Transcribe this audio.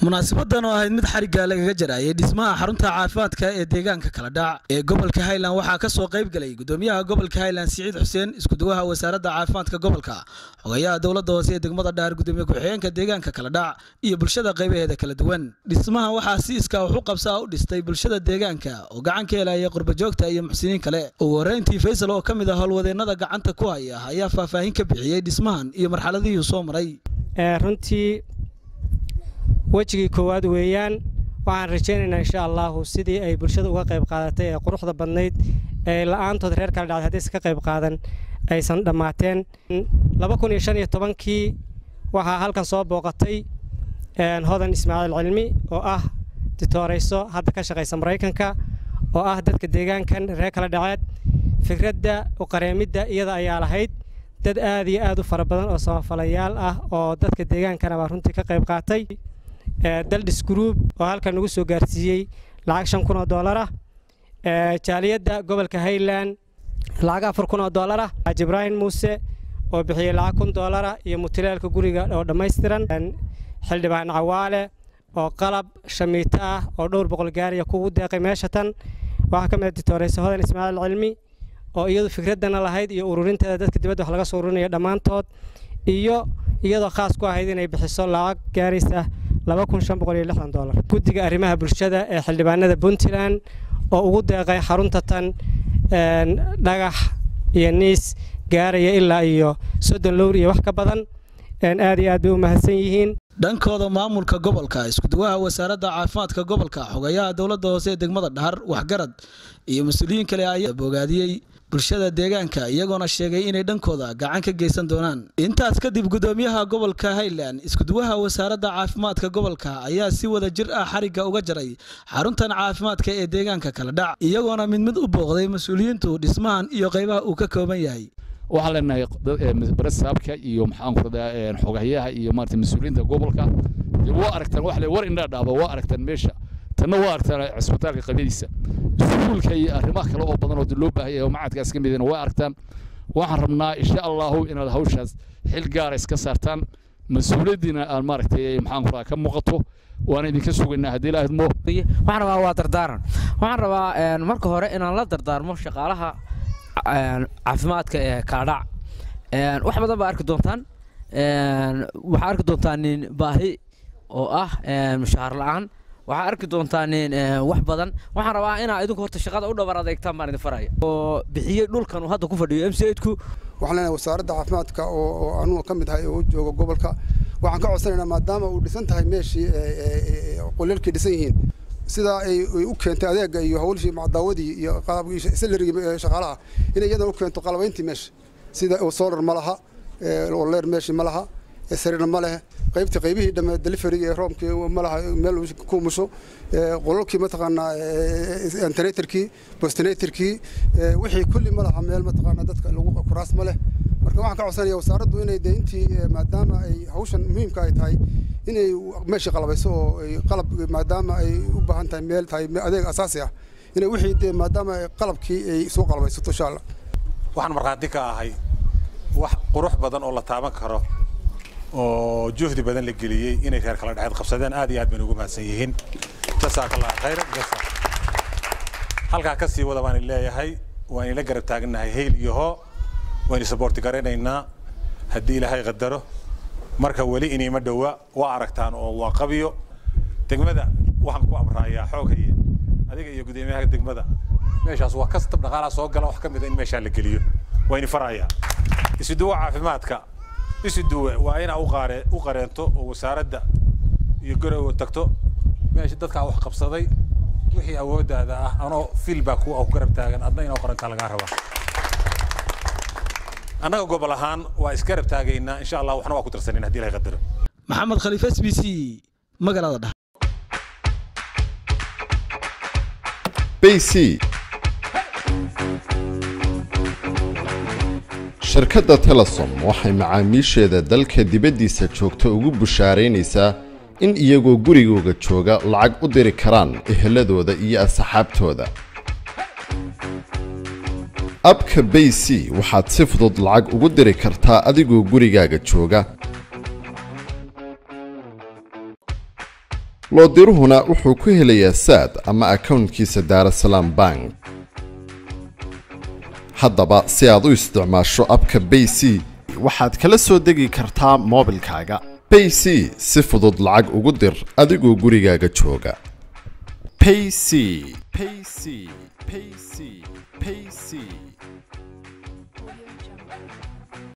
munaasabadan oo ahayd mid xarigga lagaga jarayay dhismaha xarunta caafimaadka ee deegaanka kala dhac ee gobolka highland waxaa ka soo qayb galay gudoomiyaha gobolka highland siciid xuseen iskuduwaha wasaaradda caafimaadka gobolka xogayaha dowladda hoose ee degmada dhaar gudoomiye ku-xigeenka deegaanka kala dhac iyo bulshada qaybaheeda kala duwan dhismaha waxaa si iskaa wax u qabsaa u dhistay bulshada deegaanka oo gacan ka helaya qurbajoogta iyo muxsiniin kale ugu horreyntii faysal oo ka mid ah howlwadeennada gacanta ku haya ayaa faahfaahin ka bixiyey dhismahan iyo marxaladihii soo maray runtii wejigii koowaad weeyaan waxaan rajaynaynaa insha allaahu sidii ay bulshada uga qayb qaadatay ee quruxda badnayd ee la'aantood reer kala dhacday haddaysan ka qayb qaadan aysan dhammaateen laba kun iyo shan iyo tobankii waxaa halkan soo booqatay hodan ismaaciil cilmi oo ah ditoorayso hadda ka shaqaysa maraykanka oo ah dadka deegaankan reer kala dhaceed fikradda uqareemidda iyada ayaa lahayd dad aad iyo aad u fara badan oo samafalayaal ah oo dadka deegaankana baa runtii ka qayb qaatay daldhis gruub oo halkan nagu soo gaarsiiyey lacag shan kun oo doolar ah jaaliyadda gobolka highland lacag afar kun oo doolar ah xaaji ibraahim muuse oo bixiyey lacag kun doolar ah iyo mutileelka guriga oo dhammaystiran xildhibaan cawaale oo qalab shamiito ah oo dhowr boqol gaariya kugu deeqay meesha tan waxaa ka mid ditooreysa hodan ismaaciil cilmi oo iyadu fikraddana lahayd iyo ururinteeda dadka dibadda wax laga soo ururinayo dhammaantood iyo iyadoo khaas ku ahayd inay bixiso lacag gaaraysa dolar guddiga arrimaha bulshada ee xildhibaanada puntland oo ugu deeqay xarunta tan dhagax iyo niis gaaraya ilaa iyo soddon lowr iyo wax ka badan aad iyo aad bay u mahadsan yihiin dhankooda maamulka gobolka iskuduwaha wasaaradda caafimaadka gobolka xogayaha dowladda hoose ee degmada dhahar waxgarad iyo mas-uuliyiin kale ayaa bogaadiyey bulshada deegaanka iyagoona sheegay inay dhankooda gacan ka geysan doonaan intaas kadib gudoomiyaha gobolka highland iskuduwaha wasaaradda caafimaadka gobolka ayaa si wada jir ah xarigga uga jaray xaruntan caafimaadka ee deegaanka kala dhac iyagoona mid mid u booqday mas-uuliyiintu dhismahan iyo qaybaha uu ka kooban yahay waxaan leenahay barasaabka iyo maxaanku radaa xogayaha iyo maarata mas-uuliyiinta gobolka waa aragtaan wax le war indhaa dhaaba waa aragtaan meesha tanna waa aragtaan cisbitaalka qabyadiisa iskuulka iyo arrimaha kale oo badan oo loo baahan yahay oo macadkaas ka midina waa aragtaan waxaan rabnaa insha allahu inaad hawshaas xil gaara iska saartaan mas-uuliyaddiina aan maaragtay maxaanku radaa ka muuqato waana idinka sugaynaa haddii la idmo waxaan rabaa waa dardaaran waxaan rabaa marka hore inaan la dardaarmo shaqaalaha caafimaadka ee kaadhac wax badan baa arki doontaan waxaa arki doontaan nin baahi oo ah mushaahar la'aan waxaa arki doontaan nin wax badan waxaan rabaa inaa idinku horta shaqada u dhabar adeegtaan baan idin faraya oo bixiyey dhulkan uu hadda ku fadhiyo m c ku waxaan leenahay wasaaradda caafimaadka oo anugu ka mid ahay oo jooga gobolka waxaan ka codsanaynaa maadaama uu dhisan tahay meeshii qolalkii dhisan yihiin sidaa ay u keentay adeega iyo hawlshii macdaawadii iyo salarigii shaqaalaha inay iyadan u keento qalabayntii meesha sida solar ma laha leer meeshii ma laha sariirna ma leh qaybtii qaybihii dhamme delivery ee roomkii ma laha meel ku musho qolalkii mataqaanaa antenatorkii postinatorkii wixii kulli ma laha meel mataqaanaa dadka lagu kuraas ma leh marka waxaan ka codsanaya wasaaraddu inay dee intii maadaama ay hawshan muhiimka ay tahay inay meeshii qalabayso oo qalab maadaama ay u baahan tahay meel tahay adeeg asaasi ah inay wixii dee maadaama qalabkii ay soo qalabaysato insha allah waxaan markhaati ka ahay wax qurux badan oo la taaban karo oo juhdi badan la geliyey inay reer kala dhexeed qabsadeen aad iyo aad bayna ugu mahadsan yihiin jasaakallah khayr jasa halkaa ka sii wada baan leeyahay waan ila garab taaganahay hayl iyo hoo waynu saboorti garanaynaa haddii ilaahay qadaro marka weli iniima dhowa waa aragtaan oo waa qabiyo degmada waxaan ku amraayaa xoog haye adiga iyo gudoomiyaha degmada meeshaas waa kastab dhaqaalaa soo gala wax ka mid a in meeshaa la geliyo wayni farayaa isuduwa caafimaadka isuduwe waa inaa uqaare u qareento oo wasaaradda iyo garowa tagto meesha dadkaa wax qabsaday wixii awooddaada ah anoo fil baa kuwa ku garab taagan adna inoo qarantaa lagaa rabaa annaga gobol ahaan waa isgarab taagaynaa insha allah waxna waa ku darsanin hadii ilahay qadaro maxamed khaliif s b c magaalada dhex bc shirkadda telesom waxay macaamiisheeda dalka dibaddiisa joogta ugu bushaaraynaysaa in iyagoo gurigooga jooga lacag u diri karaan eheladooda iyo asxaabtooda abka bay c waxaad si fudud lacag ugu diri kartaa adigoo gurigaaga jooga loodiruhuna wuxuu ku helayaa saad ama akownkiisa daarasalaam bank haddaba si aad u isticmaasho abka bay c waxaad kala soo degi kartaa moobilkaaga bay c si fudud lacag ugu dir adigoo gurigaaga jooga payc payc payc payc